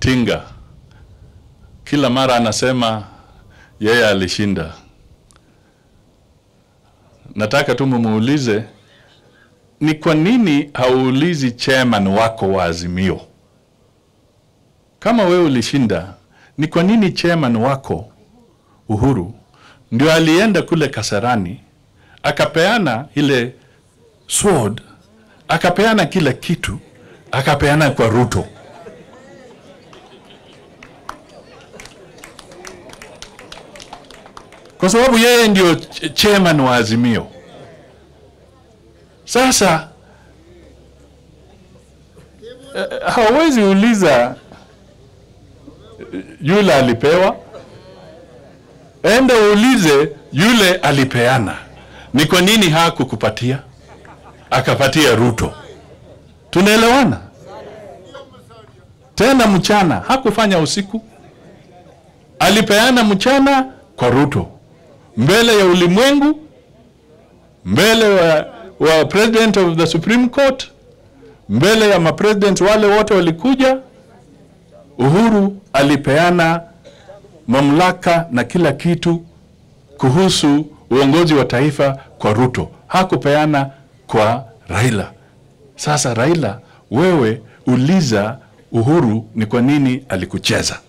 Tinga kila mara anasema yeye alishinda. Nataka tu mumuulize ni kwa nini hauulizi chairman wako wa Azimio kama wewe ulishinda? Ni kwa nini chairman wako Uhuru ndio alienda kule Kasarani akapeana ile sword, akapeana kila kitu, akapeana kwa Ruto? Kwa sababu yeye ndio ch- chairman wa Azimio. Sasa eh, hawezi uliza eh, yule alipewa, enda uulize yule alipeana, ni kwa nini hakukupatia akapatia Ruto? Tunaelewana? Tena mchana hakufanya usiku, alipeana mchana kwa Ruto mbele ya ulimwengu, mbele wa, wa president of the Supreme Court, mbele ya mapresident wale wote walikuja. Uhuru alipeana mamlaka na kila kitu kuhusu uongozi wa taifa kwa Ruto, hakupeana kwa Raila. Sasa Raila, wewe uliza Uhuru ni kwa nini alikucheza.